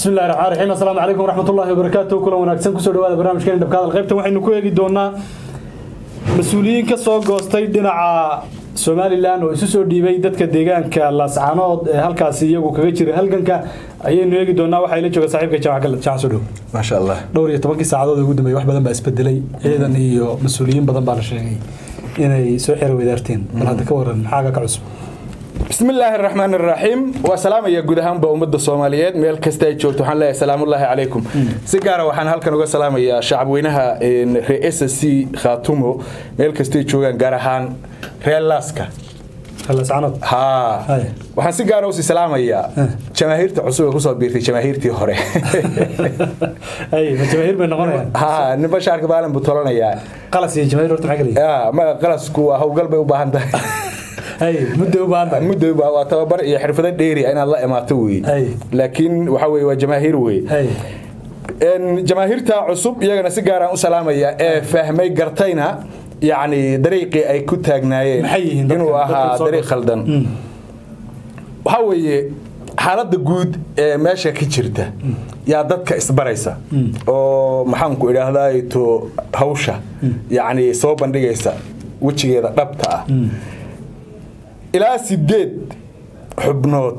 bismi llahi raxmaan raxiim assalaamu calaykum waraxmatullahi wabarakaatu kulan wanaagsan kusoo dhawaada barnaamijkeena dhabka hadal qaybtan waxaynu ku eegi doonaa mas-uuliyiin ka soo goostay dhinaca somalilan oo isu soo dhiibay dadka deegaanka laascaanood ee halkaasi iyagu kaga jira halganka ayaynu eegi doonaa waxaa ila jooga saaxiibka jaamac galad jaamac soo dhow maasha allah dhowr iyo tobankii saacadood ee ugu dambeeyay wax badan baa isbedelay ciidan iyo mas-uuliyiin badan baa la sheegay inay soo xero wadaarteen bal hadda ka waran maxaaga ka cusub bismi illaahi araxmaan araxiim waa salaamaya guud ahaanba ummadda soomaaliyeed meel kasta ay joogto waxaan leeyahay salaamullaahi calaykum si gaara waxaan halkan uga salaamayaa shacabweynaha reer s c khaatumo meel kastay joogaan gaar ahaan reer laaska laascaanood haa Hay. waxaan si gaara usii salaamayaa jamaahiirta cusub ee kusoo biirtay jamaahiirtii hore ay ma jamaahiir bay noqonayaan haa ninba shaarka baalin buu tolanayaa qalas iyo jamaahiir horta maxaa kala yihiin yaa ma qalasku waa howlgal bay u baahan tahay ay muddo u baahan tahay muddo waa waa tababar iyo xirfado dheeri ah inaad la imaato wey Ay. laakiin waxa weye waa jamaahiir wey ay Een, jamaahiirta cusub iyagana si gaaraan u salaamaya ee fahmay gartayna yacni dariiqii ay ku taagnaayeen Maxay yihiin dadka- inuu dadka ahaa soo dariiq goostay? khaldan waxaa weeye xaaladda guud ee meesha ka jirta yaa dadka isbaraysa oo maxaanku idhaahdaa to hawsha yacni soo bandhigaysa wejigeeda dhabta ah ilaa sideed xubnood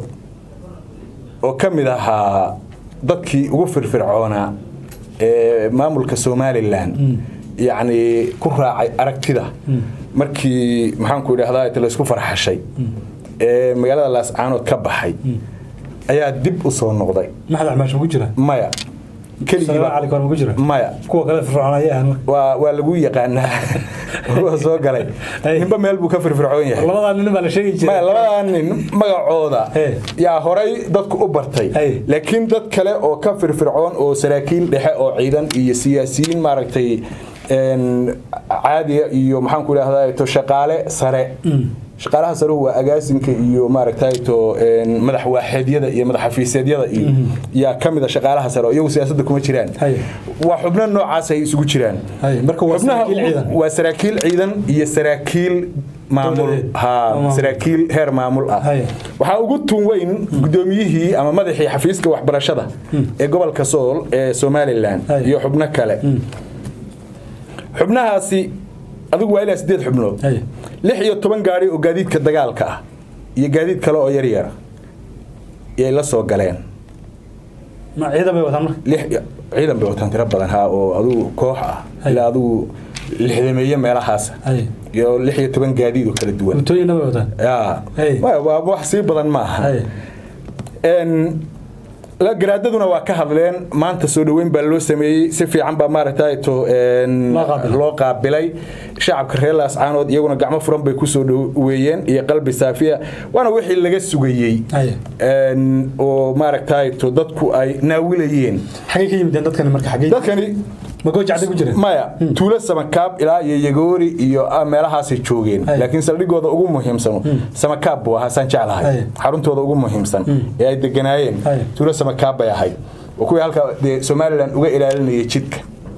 oo ka mid ahaa dadkii ugu firfircoonaa ee maamulka somalilan yacni ku raacay aragtida markii maxaanku idhahdaa laysku farxashay ee magaalada laascaanood ka baxay ayaa dib u soo noqday maxad axmaash ku jira maya salaam keligiiba calaykum war ma ku jira maya kuwa kale firfircoon ayaa ahan waa waa lagu yaqaanaa waa soo galay Ay. ninba meel buu ka firfircoon yahay labadaa nin baa la sheegi jiray maya labadaa nin magacooda Hey. yaa horay dadku u bartay Hey. laakiin dad kale oo ka firfircoon oo saraakiil dhexe oo ciidan iyo siyaasiyiin maaragtay een, caadiya iyo maxaanku idhahdaa to shaqaale sare shaqaalaha saruhu waa agaasinka iyo maaragtay to een, madax waaxeedyada iyo madax xafiiseedyada iyo yaa ka mid a shaqaalaha sare oo iyagu siyaasadda kuma jiraan Hey. waa xubno noocaas ay isugu jiraan Hey, marka waa Xubnaha saraakiil ciidan. waa saraakiil ciidan iyo saraakiil maamul Dowladeed. Oo ha maamul. saraakiil heer maamul ah Hay. waxaa ugu tun weyn gudoomiyihii ama madaxii xafiiska waxbarashada ee gobolka sool ee somalilan Hay. iyo xubno kale xubnahaasi adigu waa ilaa sideed xubnood Hay. lix iyo toban gaari oo gaadiidka dagaalka ah iyo gaadiid kale oo yaryar yay la soo galeen ma ciidan bay wataan marka lix ciidan bay wataan tiro badan ha oo adigu koox ah Hay. ilaa adigu lixdameeye meelahaas ay iyo lix iyo toban gaadiid oo kala duwan mutooyinna bay wataan yaa Hey. waa waa wax sii badan ma aha ay Een, la garaadaduna waa ka hadleen maanta soo dhoweyn baa loo sameeyey si fiican baa maaragtay to een, Loo qaabilay. loo qaabilay shacabka reer laascaanood iyaguna gacmo furan bay kusoo dhoweeyeen iyo qalbi saafiya waana wixii laga sugayey ay Een, oo maaragtay to dadku ay naawilayeen xagee ka yimideen dadkani marka xagee dadkani ma goojacday ku jireen maya tuulo samakaab ilaa iyo yagoori iyo ah, meelahaasay joogeen Ay. laakiin saldhigooda ugu muhiimsano samakaab buu ahaa saan jeclahay Ay. xaruntooda ugu muhiimsan ee ay deganaayeen Ay. tuulo samakaab bay ahayd oo kuwii halka dee somalilan uga ilaalinayay jidka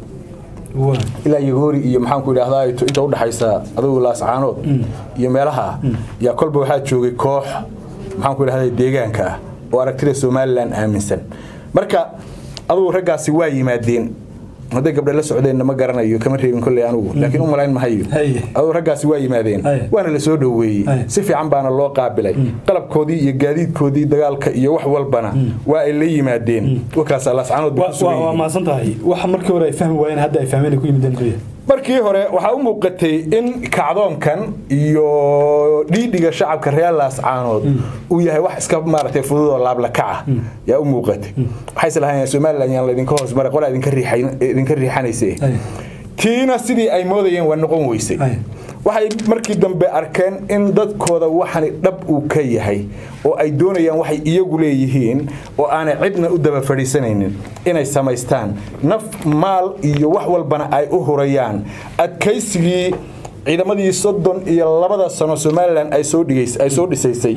waa ilaa yagoori iyo maxaanku idhahdaa inta udhaxaysa adugu laascaanood iyo meelaha yaa kolba waxaa joogay koox maxaanku idhahdaa deegaanka ah oo aragtida somalilan aaminsan marka adugu raggaasi waa yimaadeen hadday gabdhe la socdeenna ma garanayo kama reebin kolley anugu laakiin u malayn mahayo Hay. adugu raggaasi waa yimaadeen Hay. waana la soo dhoweeyey Hay. si fiican baana loo qaabilay qalabkoodii iyo gaadiidkoodii dagaalka iyo wax walbana waa ay la yimaadeen wakaas laascaanood bay waa ku sugan waa- waa yihiin mahadsan tahay waxa markii hore ay fahmi waayeen hadda ay fahmeen ay ku yimideen muxuu yahay markii hore waxaa u muuqatay in kacdoonkan iyo dhiidhiga shacabka reer laascaanood uu yahay wax iska maaragtay fudud oo laablakaca yaa u muuqatay waxay islahaayeen somalilan yaan laydinka hoos maray qolaa idinka riixay- idinka riixanayse Ay. tiina sidii ay moodayeen waa noqon weysay Ay. waxay markii dambe arkeen in dadkooda waxani dhab uu ka yahay oo ay doonayaan waxay iyagu leeyihiin oo aanay cidna u daba fadhiisanaynin inay samaystaan naf maal iyo wax walbana ay u hurayaan adkaysigii ciidamadii soddon iyo labada sano somalilan ay soo dhigays- ay soo dhisaysay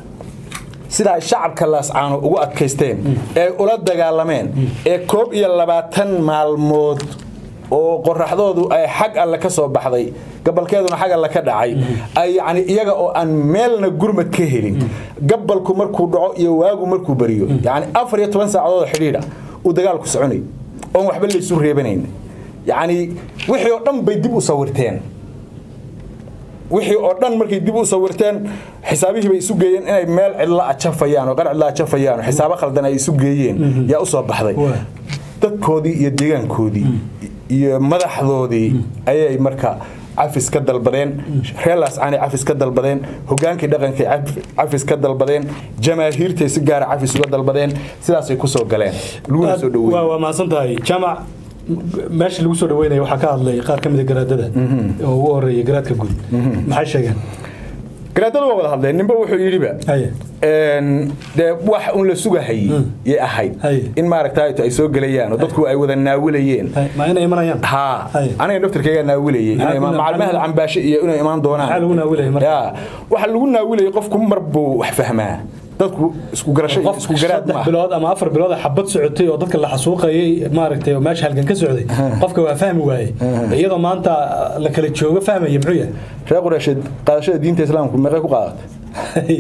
sida ay shacabka laascaano ugu adkaysteen ee ula dagaalameen ee koob iyo labaatan maalmood oo qoraxdoodu ay xag alle ka soo baxday gabalkeeduna xag alle ka dhacay ay yacni iyaga oo aan meelna gurmad ka helin gabalku markuu dhaco iyo waagu markuu beriyo yacni afar iyo toban saacadood oo xidhiidha uu dagaalku soconay oon waxba laysu reebanayn yacni wixii oo dhan bay dib u sawirteen wixii oo dhan markay dib u sawirteen xisaabihii bay isu geeyeen inay meel cidla ajafayaan oo qar cidla ajafayaan oo xisaabo khaldan ay isu geeyeen yaa u soo baxday dadkoodii iyo deegaankoodii iyo madaxdoodii ayay marka cafis ka dalbadeen reelaas aanay cafis ka dalbadeen hogaankii dhaqankay cafis ka dalbadeen jamaahiirtay si gaara cafis uga dalbadeen sidaasay ku soo galeen laguna soo dhaweeyey waa mahadsan tahay jaamac meesha lagu soo dhaweynaya waxaa ka hadlay qaar ka mid a garaadada oo ugu horeeya garaadka guud maxay sheegeen garaadadu waa wada hadleen ninba wuxuu yidhiba haye dee wax un la sugahayey yay ahayd Haye. in maaragta ay soo gelayaan oo dadku ay wada naawilayeen haye ma inay imanayaan haa Haye. aniga naftirkayga naawilayay Maxaa inay ku- macalmahada cambaashe iyo inay imaan doonaan Maxaa lagu naawilayay marka? Ya, waxa lagu naawilayay qofku mar buu wax fahmaa dadku isku garasho iyo qof isku garaad saddex ma bilood ama afar bilood xabad socotay oo dadka la xasuuqayay maaragtay oo meesha halgan ka socday qofka waa fahmi waaye iyadoo maanta la kala joogo fahmaya muxuu yahay reer quraysheed qaadashada diinta islaamku meeqay ku qaadatay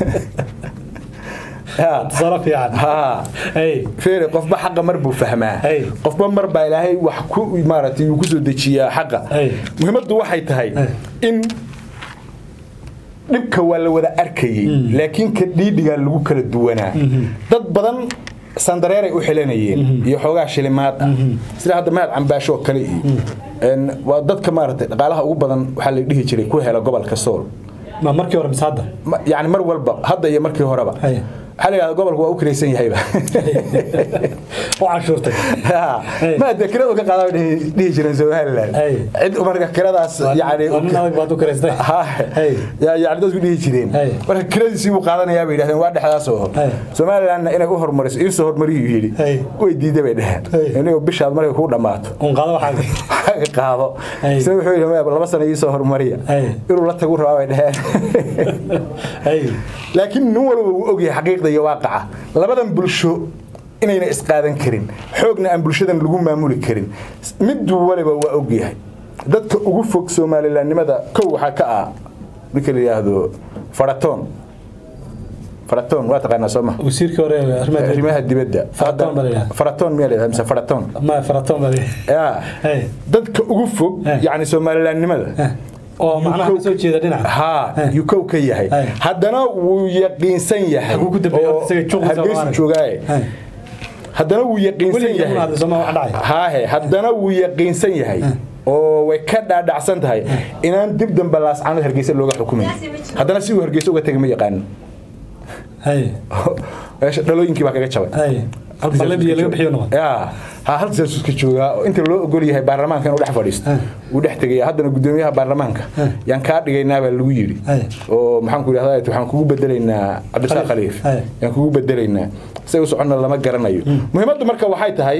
Ya. tusaale fiican haa Hey. feere qofba xaqa mar buu fahmaa Hey. qofba mar baa ilaahay wax ku maaragtay uu ku soo dejiyaa xaqa Hey. muhiimaddu waxay tahay in dhibka waa la wada arkayey laakiin ka dhiidhigaa lagu kala duwanaa dad badan sandareeray u xilanayeen iyo xoogaa shilimaad ah sida hadda mahad cambaasho oo kale iyo een, waa dadka maaragtay dhaqaalaha ugu badan waxaa la dhihi jiray ku hela gobolka sool ma markii hore mise hadda Ma- yacni mar walba hadda iyo markii horeba Hey. waxaa la yidhahda gobolku waa u kiraysan yahayba u cashuurtay Hey. ma de kiradu ka qaada dhihi jireen somaliland Hey. cid marka kiradaas yani waa nin adag baad u karaystay Ha, Hey. ya- yani dadku dhihi jireen Hey. marka kiradiisii buu qaadanayaa bay yidhahdeen waa dhexdaas oo Hey. somalilandna inay u hormariso iisoo hormariyuu yidhi Hey. way diiday bay dheheen Hey. inagoo bishaad markay kuu dhammaato un qaado waxaaga ka qaado Hey. isna wuxuu yidhi "Maya, laba sano iisoo hormariya Hey. inuu la tagu rabaa bay dheheen Hey. laakiin nin walba wuu ogyahay xaqiiqda iyo waaqaca labadan bulsho inayna isqaadan karin xoogna aan bulshadan lagu maamuli karin mid waliba waa ogyahay dadka ugu fog somalilandnimada kow waxaa ka ah ninka la yidhaahdo faratoon faratoon waa taqaanaa soo ma wasiirkii hore arrimaha arrimaha dibadda Faratoon baa la yidhahdaa. faratoon miyaa la yidhahdaa mise faratoon ma faraton baa yaa Hey. dadka ugu fog Eh. yacni somalilandnimada oo macnaha ka soo jeeda dhinaca haa Eh. yuu kow ka yahay Eh. haddana wuu yaqiinsan yahay Xaguu ku dambeeyay? oo Horta isaga juuqdiisa Hargeysa lama arag. joogaaye Hey. haddana wuu yaqiinsan weligii yahay una hadlay sooma wax dhacay haahe haddana wuu yaqiinsan yahay oo way ka dhaadhacsan tahay inaan dib dambe laascaanood hargeysa looga xukumayn haddana si uu hargeysa uga tegay ma yaqaanin Hey. meesha dhalooyinkii baa kaga jabay Hey. Balle biyo laga bixiyo noqon. yaa ha halkaas iska joogaa oo inta loo ogol yahay baarlamaanka inuu dhex fadhiisto uu dhex tegaya haddana gudoomiyaha baarlamaanka yaan kaa dhigaynaa baa lagu yidhi Hey. oo maxaan ku idhahdaa waxaan kugu bedelaynaa cabdisaaq khaliif Hey. yaan kugu bedelaynaa say u soconna lama garanayo muhiimaddu marka waxay tahay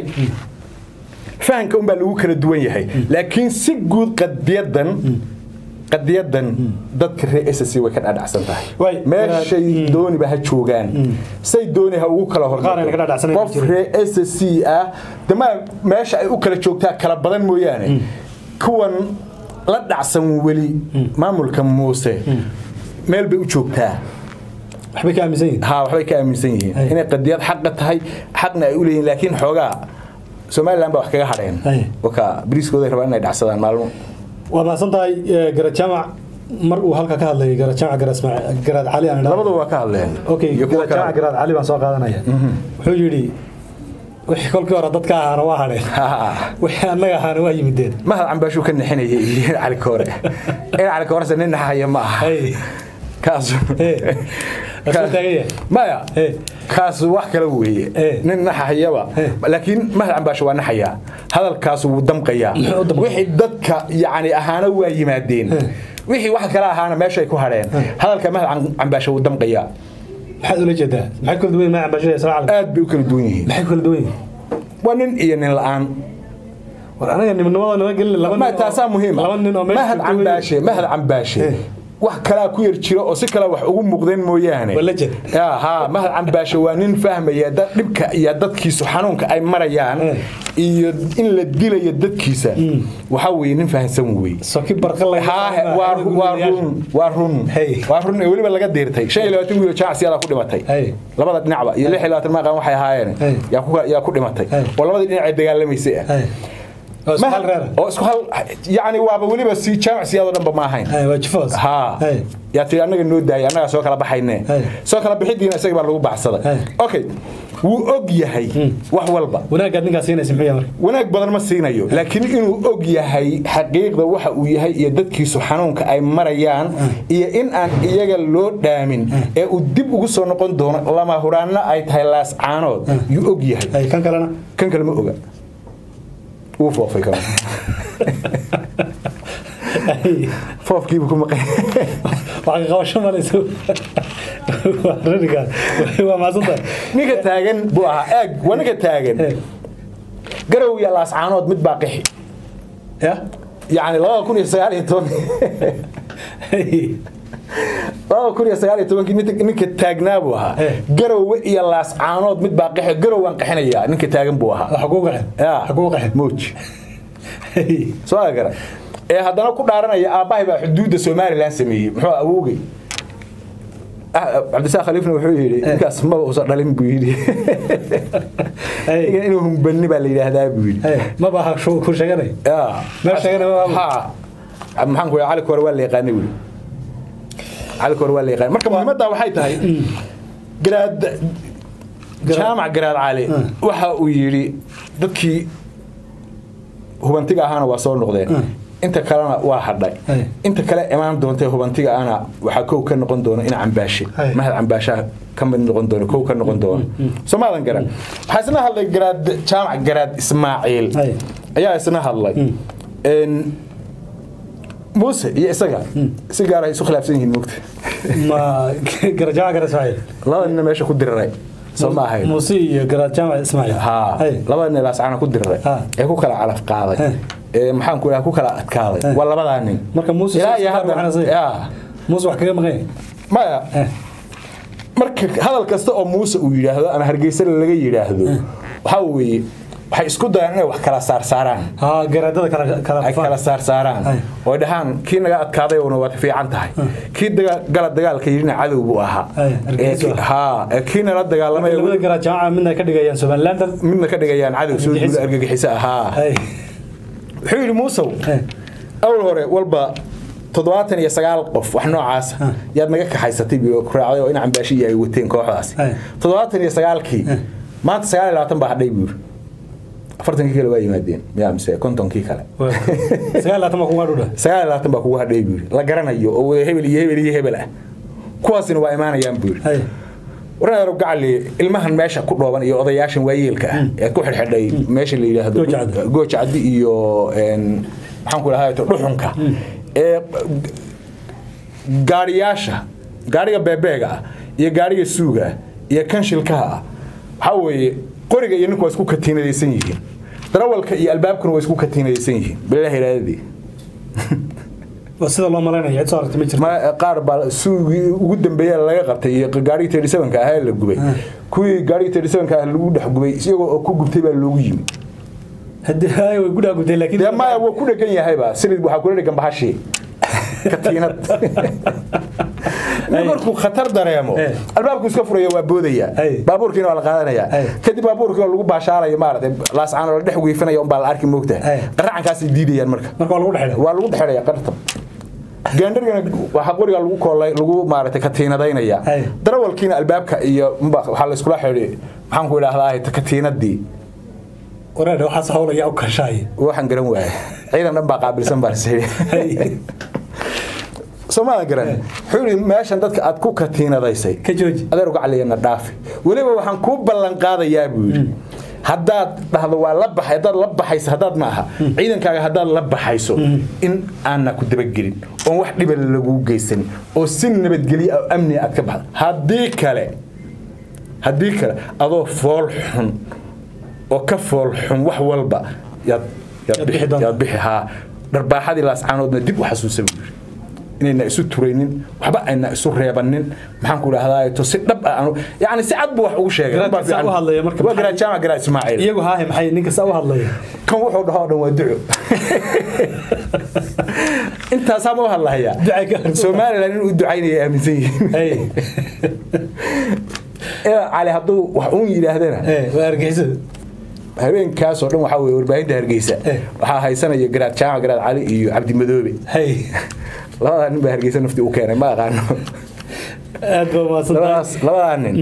fahanka unbaa lagu kala duwan yahay laakiin si guud qadiyadan qadiyadan dadka reer SSC way ka dhadhacsan tahay Way, meeshay dooniba ha joogaan say dooni ha ugu kala Qaar ayna ka dhadhacsanayn qof jirin. reer SSC ah dama meesha ay u kala joogtaa kala badan mooyaane kuwan la dhacsan weli maamulka muuse meel bay u joogtaa waxbay ka aaminsan yihiin ها waxbay ka aaminsan yihiin Ay. inay qadiyad xaqa tahay xaqna ay u leeyihiin laakiin xoogaa Somaliland baa wax kaga hadheen Ay. waka bariiskooda ay rabaan inay dhacsadaan maalmo waa mahadsan tahay eh, garad jaamac mar uu halka ka hadlayay garad jaamac garad ismaaciil garad cali aan idhaahdo. labadaba waa ka hadleen okay iyo kuwa garad jaamac kale garad cali baan soo qaadanaya wuxuu yidhi wixii kolkii hore dadka ahaana waa hadheen wixii annaga ahaana waa yimideen mahad cambaashuu ka nixinayay iyo cali koore in cali koore nin naxaya ma aha Hey. kaas Hey. Asoo taagan yahay. maya Hey. kaas wax kale weeye Hey. nin naxayaba Hey. laakiin mahad cambaasho waa naxayaa hadalkaas wuu damqayaa Muxuu u damqayaa? wixii dadka yacni ahaana waa yimaadeen wixii wax kale ahaana meeshay ku hadheen hadalka mahad cambaasho wuu damqayaa maxaad ula jeedaa maxay kala duwan yihiin magaca bashir isla calam aad bay u kala duwan yihiin maxay kala duwan yihiin waa nin iyo nin la-aan war anaga nimnimada nama gelin laba ma nin oo- taasaa muhiima laba nin oo meesha mahad joogay- cambaashe mahad cambaashe Eh. wax kalaa ku yar jira oo si kale wax ugu muuqdeen mooyaane Waa legend. Ya, ha mahad cambaasho waa nin fahmaya dad dhibka iyo dadkiisu xanuunka ay marayaan Eh. iyo in la dilayo dadkiisa waxa weeye nin fahansan weeye soki barqa laga haahe waa waa run waa run Hey. waa run ee weliba laga deertay shan iyo labaatan wiil oo jacsiyadaa ku dhimatay Hey. labada dhinacba iyo lix iyo labaatan maqan waxay ahaayeen Hey. yaa ku yaa ku dhimatay Hey. oo labadii dhinac ay dagaalamaysay ah oo Ma- ismaal reer oo isku hal yacni waaba weliba si jamacsiyadoo dhanba ma ahayn ay waa jifoos ها Hey. yaa tii annaga noo daayay annaga soo kala baxayne Hey. soo kala bixidiina isaga baa lagu baxsaday Hey. okay wuu og yahay wax walba wanaagaad ninkaas siinaysa muxuu yahay marka wanaag badan ma siinayo laakiin inuu og yahay xaqiiqda waxa uu yahay iyo dadkiisu xanuunka ay marayaan iyo in aan iyaga loo dhaamin ee uu dib ugu soo noqon doono lama huraanna ay tahay laas caanood yuu og yahay ay kan kalena kan kale ma oga wuu foofay kan Ay, foofkiibu ku maqan wax ka qabasho malayso waa rariga waa maasanta ninka taagan buu ahaa eeg waa ninka taagan garow iyo laas caanood mid baa qixi ya yacni labada kun iyo sagaal iyo toban Ay, labada kun iyo sagaal iyo tobankii ninka- ninka taagnaa buu ahaa Eh. garowe iyo laas caanood mid baa qixi garow waan qixinayaa ninka taagan buu ahaa waxa kuu qaxin Ya. waxa kuu qaxin muuj Ay, soo gara ee haddana ku dhaaranaya aabbahay baa xuduudda somalilan sameeyey muxuu awoogay Ah, cabdisaaq khaliifna wuxuu yidhi ninkaas maba uusan dhalin buu yidhi Ay. Ninkan inuu humbani baa la yidhaahdaa buu yidhi ay, ma baa ku sheeganay Meel sheegana ma aabo. ha maxaan ku cali kore waa la yaqaanay weli cali kore waa la yaqaanay marka muhiimadda waxay tahay garaad jaamac garaad cali waxa uu yidhi dadkii hubantiga ahaana waa soo noqdeen inta kalena waa hadhay Ay. inta kale imaan doontay hubantiga ahna waxaa kow ka noqon doona ina cambaashe Ay. mahad cambaashaha ka mid noqon doono kow ka noqon doona soomaadan garan waxaa isna hadlay garaad jaamac garaad ismaaciil Ay. ayaa isna hadlay Een, muuse iyo isaga si gaar ay isu khilaafsan yihiin mogta ma garajaca garasmaaciil labada nina meesha ku diriray soo ma ahayn muuse iyo garajaamac ismaaciil ha Ay, labada nin laascana ku diriray Ha. ee ku kala calaf qaaday Hey. ee maxaan ku ku kala adkaaday Hey. waa labadaa nin marka muuse ilaa iyo waxna hadda say- ya muuse wax kaga maqan yahay maya Eh. marka hadal kasta oo muuse uu yidhaahdo ama hargeysa laga yidhaahdo waxaa weeye waxay isku dayaan inay wax kala saarsaaraan ha garaadada kala kala ay kala saarsaaraan Ay. oo dhahaan kii naga adkaaday una waad fiican tahay kii daga- gala dagaalka yidhina cadow buu ahaa Ay, Ee, argagixis ki- ah. haa ee kii nala dagaalamay labada garajaamaca midna ka dhigayaan somaliland midna ka dhigayaan cadow soo Argagixiso. duula argagixiso ahaa ay wuxuu yidhi muusow Eh. awal hore walba toddobaatan iyo sagaal qof wax noocaas yaad naga kaxaysatay biyo ku raacday oo in cambaashi iyo ay wateen kooxdaasi Ay. toddobaatan iyo sagaalkii maanta sagaal iyo labaatan baa hadhay buu yidhi afartankii kale waa yimaadeen yaa mise kontonkii kale sagaal laatan ma kuga dhudha sagaal iyo labaatan baa kugu hadhay buu yidhi la garanayo oo wada hebel iyo hebel iyo hebel ah kuwaasina waa imaanayaan buu yidhi ay warneero gacali ilmahan meesha ku dhooban iyo odayaashan waayeelka ah ee ku xidhxidhay meesha la yidhaahdo Gooja Caddi. gooja caddi iyo een, maxaan ku dhahay dhuxunka ee gaariyaasha gaariga beebeega ah iyo gaariga suuga ah iyo kan shilkaha ah waxaa weeye qoriga iyo ninku waa isku katiinadaysan yihiin darawalka iyo albaabkuna waa isku katiinadaysan yihiin bilaahi iraadadii waa sida loo malaynaya cid soo aragtay ma jirto ma qaar baa suugii ugu dambeeya laga qabtay iyo gaarigii thirty sevenka ahaa la gubay kuwii gaarigii thirty sevenka ah lagu dhex gubay isagoo oo ku gubtay baa loogu yimi haddii ay way gudhaa gubtay laakiin dee maya wuu ku dhegan yahayba silid waxaa kula dhegan bahashii katiinad nin markuu khatar dareemo Eh. albaabku iska furaya waa boodaya Ay. baabuurkiina waa la qaadanaya Ay. kadib baabuurkii oo lagu baashaalayo maaragtay laascaan oo la dhex wiifinaya unbaa la arki moogtahay Ay. qaracankaasay diidayaan marka marka waa lagu dhexdha waa lagu dhexelaya qartab gaandharigana waxaa qoriga lagu koolay lagu maaragtay katiinadaynaya Ay. darawalkiina albaabka iyo unbaa- waxaa la iskula xidhi maxaan ku idhaahdaa katiinadii wareedha waxaas hawlaya u kashaay waxaan garan waayay ciidan dhan baa qaabilsan baa lasii soomaadan garan wuxuu yidhi meeshan dadka aad ku katiinadaysay ka jooji adeer uga caliyana dhaafi weliba waxaan kuu ballan qaadayaa buu yidhi haddaad dhahdo waa la baxay haddaad la baxayso haddaad ma aha ciidankaaga haddaad la baxayso in aanna ku dabagelin oon wax dhiba lagu geysan oo si nabadgelyo oo amni aad ka baxdo haddii kale haddii kale adoo fool xun oo ka fool xun wax walba yaad yaad Yaad bixi bixi doontaa. yaad bixi haa dharbaaxadii laascaanoodna dib u xasuusa buu yidhi inayna isu turaynin waxba ayna isu reebanin maxaan ku idhahdaa to si dhab ah aanu yani si cad buu wax ugu sheegay Garaadka Runbaa saa fiican. u hadlaya marka waa maxay- garaad jaamac garaad ismaaciil iyagu haahe maxay ninka saa u hadlaya kan wuxuu dhaho oo dhan waa duco intaasaa ma u hadlahayaa Ducay ka harsan. somalilan inuu u ducaynaya aaminsan yihiin Hey. ee cali hadduu wax uun yidhaahdana Eh, waa argeysa habeenkaasoo dhan waxaa weye warbaahinta hargeysa Eh. waxaa haysanaya garaad jaamac garaad cali iyo cabdi madoobe hay labadaa nin baa hargeysa nafti u keenay ma aqaano aad baa mahadsan tahay labadaas labadaa nin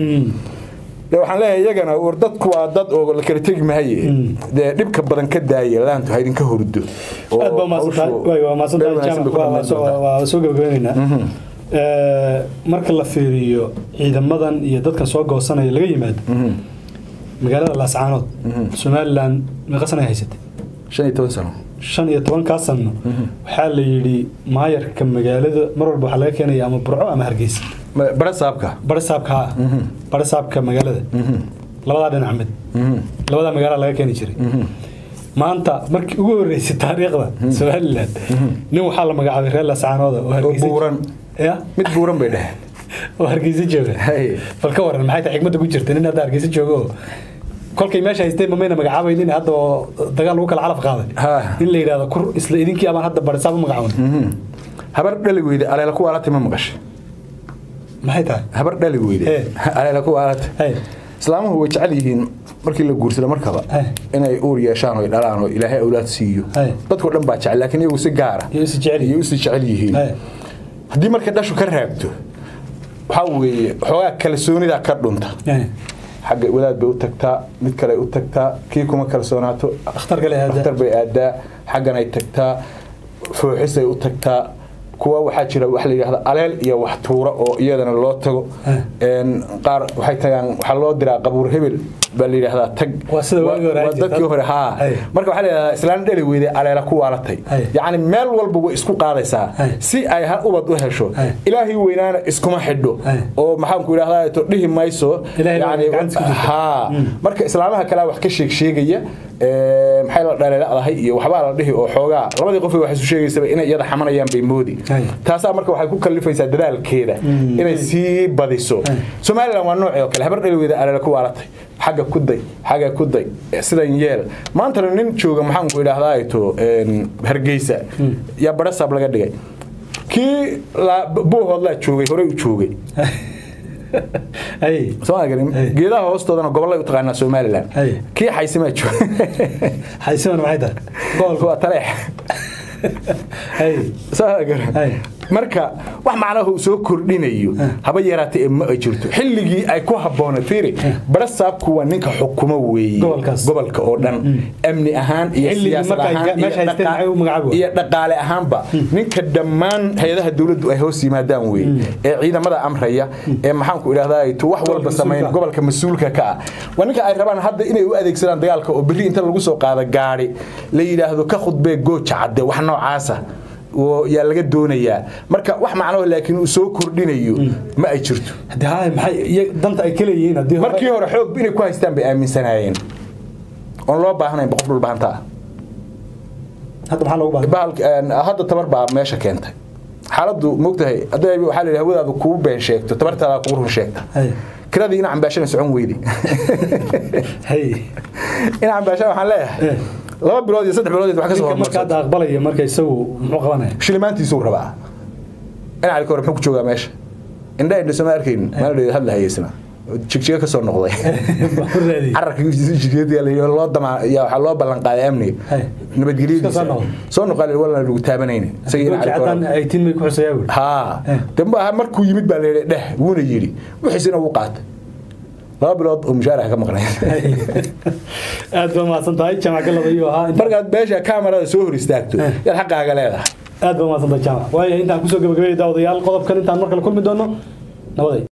de waxaan leeyahay iyagana war dadku waa dad oo la kala tegi mahaye dee dhibka badan ka daaya laantu ha idinka hurdo oo aad baa mahadsan tahay hawshu waay waa mahadsan meel tahay wanaagsan bay jaamac ku waa dhammaan soo doontaa. waa soo gabagabaynaynaa Eh, marka la fiiriyo ciidamadan iyo dadkan soo goosanaya laga yimaado magaalada laascaanood somalilan meeqa sana ay haysatay shan iyo toban sano shan iyo tobankaa sano waxaa la yidhi maayarka magaalada mar walba waxaa laga keenaya ama burco ama hargeysa Ma- bara saabka barisaabka ha barisaabka magaalada labadaa dhinac mid labadaa magaala laga keeni jiray maanta markii ugu horeysay taariikhda somalilan nin waxaa la magacaabay reer laascaanooda oo hargeysa buuran. ya mid buuran bay dheheen oo hargeysa jooga Hay. bal ka waran maxay tahay xigmadda ku jirta nin hadda hargeysa jooga oo kolkay meesha haysteen mamayna magacaabaynin hadda oo dagaal lagu kala calaf qaaday Ha. in la yidhahdo kur isla idinkii abaan hadda barisaab u magacaabay habar dhali weyde aleela ku waalata ma maqashay maxay tahay habar dhali weyde Eh. aleela ku waalata Hey. islaamuhu way jecel yihiin markii la guursado markaba Eh. inay uur yeeshaan oo ay dhalaan oo ilaahay awlaad siiyo Eh. dadkoo dhan baa jecel laakiin iyagu si gaara Iyo is jecel iyo is jecel yihiin Hey. haddii marka dhashu ka raagto waxaa weeye xoogaa kalsoonida ka dhunta Hey. xagga wadaad bay u tagtaa mid kale u tagtaa kii kuma kalsoonaato Dhakhtar kale aadaa. dhakhtar bay aadaa xaggan ay tagtaa fooxisay u tagtaa kuwa waxaa jira wax la yidhahda aleel iyo wax tuura oo iyadana loo tago Een, qaar waxay tagaan waxaa loo diraa qabuur hebel baa la yidhahdaa tag Waa sida waagii hore waa ahayd dadkii jirta. hore haa Hey. marka waxaa la yidhahdaa islaan dhali weyde aleela ku waalatay Hey. yacni meel walba way isku qaadaysaa Hey. si ay hal ubad u hesho Hey. ilaahay weynaana iskuma xidho Hey. oo maxaanku idhahdaa to dhihi mayso Ilaahay baa yacni gacanta ku jirta. haa marka islaamaha kale wax ka sheeg sheegaya ee, maxay la dhaleeladahay iyo waxbaa la dhihi oo xoogaa labadii qof wax isu sheegaysaba inay iyada xamanayaan bay moodi Ay. taasaa marka waxay ku kalifaysaa dadaalkeeda Mm. inay sii badiso Ay. somalilan waa noocii oo kale habar dhaliweeda aleela ku waalatay xagga ku day xagga ku day sidan yeel maantana nin jooga maxaanku idhahdaa to een, hargeysa yaa barasaab laga dhigay kii la- buuhoodlaa joogay horey u joogay Hey. Soo garin Hey. geedaha hoostoodana gobolay u taqaanaa Soomaaliland Hey. kii xaysimaa jooga haysiman maxay tahay gobolka waa taleex Hey. soo garan Hey. marka wax macnaha uu soo kordhinayo haba yaraatee ma ay jirto xilligii ay ku habboonay fiiri barasaabku waa ninka xukumo weeye Gobolkaas. gobolka oo dhan amni ahaan iyo Xilligii siyaasad marka ay ahaan ga- iyo meesha haysteen dhaqa- maxay u magacaabi iyo dhaqaale ahaanba ninka dhammaan hay-adaha dowladdu ay hoos yimaadaan weeye ee ciidamada amraya ee maxaanku idhahdaa tu wax walba Gobolka samayn mas-uulka. gobolka mas-uulka ka ah waa ninka ay rabaan hadda inay u adeegsadaan dagaalka oo berri inta lagu soo qaado gaari la yidhaahdo ka khudbee gooja cadde wax noocaasa oo yaa laga doonayaa marka wax macnaho laakiin uu soo kordhinayo ma ay jirto haddii haa maxay iyaga danta ay ka leeyihiin haddii hore- markii hore xoog inay ku haystaan bay aaminsanaayeen oon loo baahnayn boqof dhulbahanta ah hadda maxaa loogu baahan bahalka een, hadda tabar baa meesha keentay xaaladdu mogtahay hadday waxaa la yidhi hawadaadu kuu been sheegto tabartaada kugu run sheegta Hey. kiradii ina cambaashana socon weydi Hey. ina cambaashana waxaan leeyahay Eh. laba bilood iyo saddex bilood wax ka soo ninka marka hormarsan hadda aqbalaya marka isagu muxuu qabanaya shilimaantiisuu rabaa ina cali kore muxuu ku joogaa meesha indha indha soo ma arkaynin maalin hadla hayeysna jigjiga ka soo noqday Wuxuu raadiyey. cararka jigjiga loo dama yaa waxaa loo ballan qaaday amniga Hey. nabadgelyadiisa Iska soo noqday. soo noqon walna lagu taabanayna isagii ina Goolkii cali caddaan kore ay tiin may ku xusayaa buuri. haa Eh. dambe aha markuu yimid baa layidhi dheh wuuna yidhi wixiisina wuu qaatay laba bilood oo mushaaraha ka maqnay Hey. aad baa mahadsan tahay jamac galada iyo ahaa inta- markaad meesha kaamarada soo hor istaagto Eh. yaad xaqaaga leedahay aad baa mahadsan tahay jamac waayo intaan kusoo gabagabeeyay daawadayaal qodobkan intaan mar kale kulmi doono nabaday